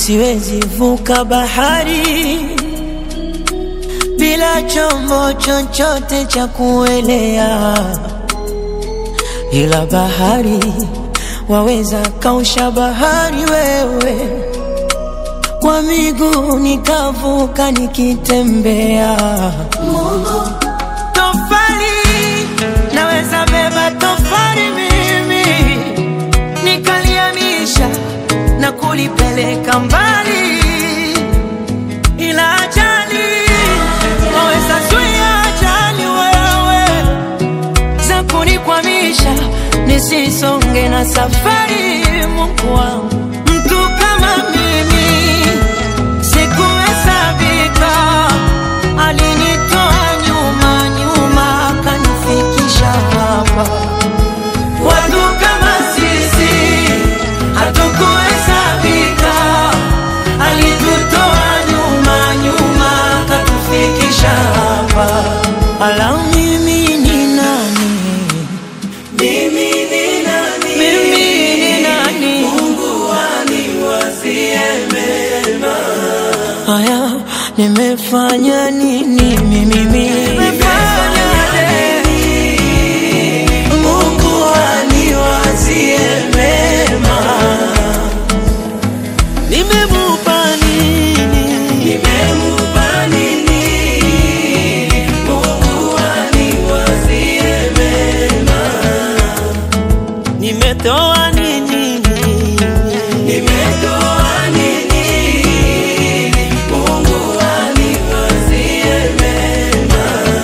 siwezi vuka bahari bila chombo chochote cha kuelea, ila bahari waweza kausha bahari wewe, kwa miguu nikavuka nikitembea. Mungu tofali, naweza beba tofali mimi nikaliamisha na kulipeleka mbali, ila ajali waweza zuia ajali wewe za kunikwamisha nisisonge na safari. Mungu wangu, mtu kama mimi sikuhesabika, alinitoa nyuma nyuma akanifikisha hapa. Watu kama sisi hatukuhesabika, alitutoa nyuma nyuma akatufikisha hapa. Ala, mimi ni nani? Mimi ni nani? Mimi ni nani? Mungu aniwazie mema. Haya, nimefanya nini mimi? Nimefanya Mungu aniwazie mema. nimemupa nini? Nimemupa nini? Mungu aniwazie mema. Nimetoa nini? Nimetoa nini? Mungu aniwazie mema.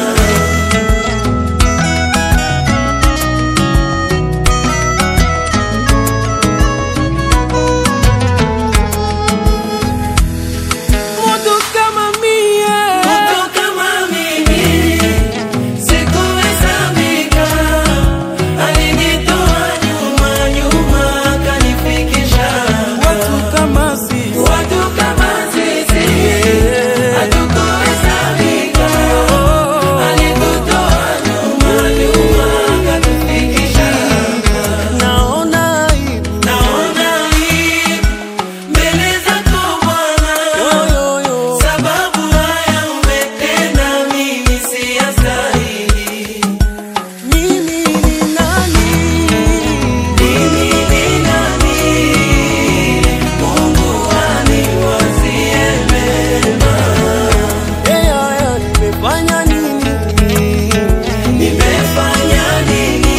Mtu kama mie Mtu kama mimi sikuhesabika, alinitoa nyuma nyuma akanifikisha hapa. watu kama sisi Watu kama sisi hatukuhesabika, alitutoa nyuma nyuma akatufikisha hapa. naona aibu Naona hii mbele zako Bwana, yo, yo, yo. sababu haya umetenda, mimi siyastahili. Mimi ni nani? Mimi ni nani? Mungu aniwazie mema. Eh, haya, nimefanya nini? Nimefanya nini?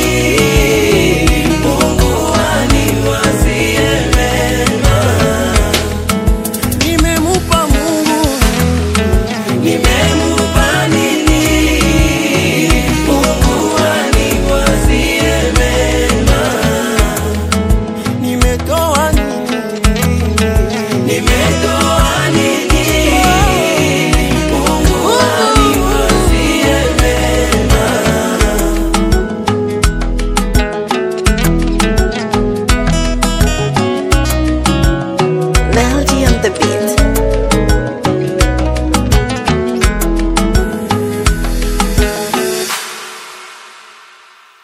Mungu aniwazie mema. Nimemupa Mungu Nimemupa nini? Mungu aniwazie mema. nimetoa nini? Nimetoa nini?